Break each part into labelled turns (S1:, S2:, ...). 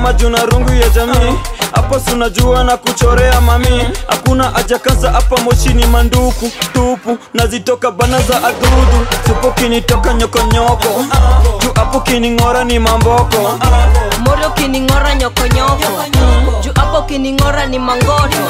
S1: kama juna rungu ya jamii hapo sunajua na kuchorea mami hakuna ajakasa hapa moshini manduku tupu nazitoka bana za adudu supo kinitoka nyokonyoko juu hapo kining'ora ni mamboko
S2: moro kining'ora nyokonyoko juu hapo kining'ora ni mangoto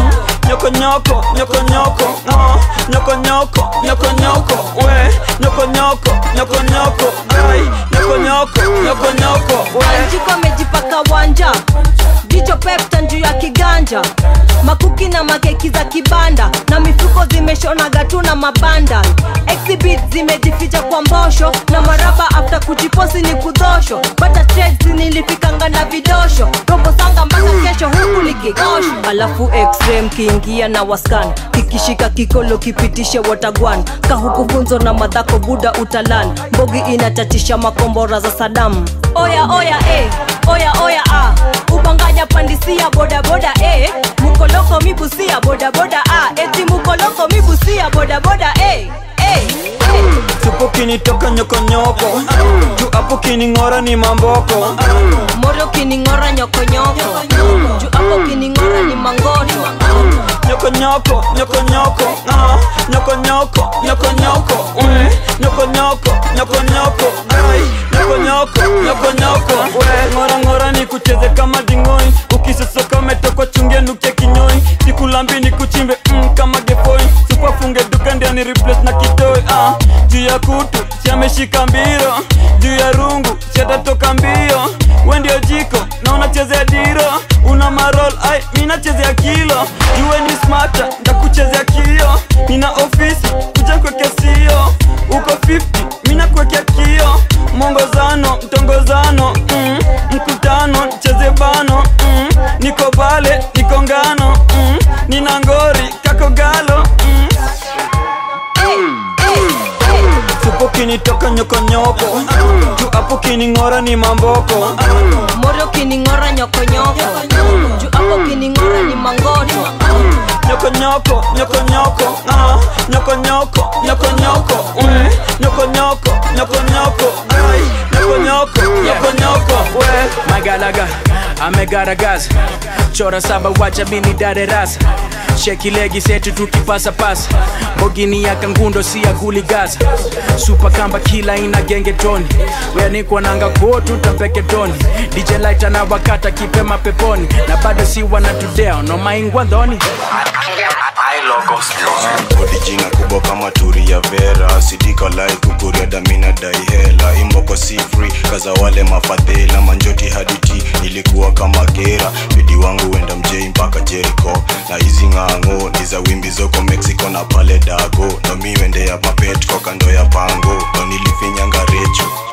S1: nyokonyoko nyokonyoko ah, nyokonyoko nyokonyoko we nyokonyoko nyokonyoko ai nyokonyoko nyokonyoko we
S2: anjiko amejipaka wanja jicho pepta juu ya kiganja makuki na makeki za kibanda na mifuko zimeshonaga tu na mabanda exhibit zimejificha kwa mbosho na maraba after kujiposi ni kudhosho bata trades nilifikanga na vidosho robo sanga mpaka kesho huku likigosho alafu x-ray mkiingia na waskan kikishika kikolo kipitishe watagwan kahuku funzo na madhako buda utalan mbogi inatatisha makombora za sadamu oya oya eh, oya oya ah. ubanganya pandisia bodaboda eh. mukoloko mibusia bodaboda ah. eti mukoloko mibusia bodaboda eh. eh. eh.
S1: supo kinitoka nyokonyoko juu hapo kining'ora ni mamboko
S2: moro kining'ora nyokonyoko juu hapo kining'ora ni mangoto
S1: nyokonyoko nyokonyoko ah, nyokonyoko nyokonyoko we nyokonyoko nyokonyoko ai nyokonyoko nyokonyoko we ng'ora ng'ora ni kucheze kama dingoi ukisosoka umetokwa chungia nukia kinyoi sikulambi ni kuchimbe mm, kama gefoi supafunge duka ndia ni replace na kitoi ah, juu ya kutu siameshika mbiro juu ya rungu siatatoka mbio we ndio jiko na unachezea diro una marol ai minachezea kilo juwe ni smata ndakuchezea kio nina ofisi kuja kwekea sio uko 50 mina kwekea kio mwongozano mtongozano mm, mkutano cheze bano mm, niko bale niko ngano mm, nina ngori kako galo mm. supo kinitoka nyokonyoko juu hapo kining'ora ni mamboko
S2: moro kining'ora nyokonyoko juu hapo kining'ora ni mangoto
S1: nyokonyoko nyokonyoko ah, nyokonyoko nyokonyoko we nyokonyoko nyokonyoko ai nyokonyoko nyokonyoko we
S3: magalaga amegaragaza chora saba wacha mini dare rasa sheki legi setu tukipasa pasa bogini ya kangundo si ya guligaza supa kamba kila ina genge toni weanikwa nanga kuo tutapeke toni dj light na wakata kipema peponi na bado si wanatudeo no maingwa ndhoni
S4: odijina kubwa kama turi ya vera sidika lai kukuria damina dai hela imboko si free kaza wale mafadhela manjoti haditi nilikuwa kama gera bidi wangu wenda mjei mpaka jeriko na hizi ng'ang'o ni za wimbi zoko mexico na pale dago no mi wende ya mapetko kando ya pango no nilifinyanga recho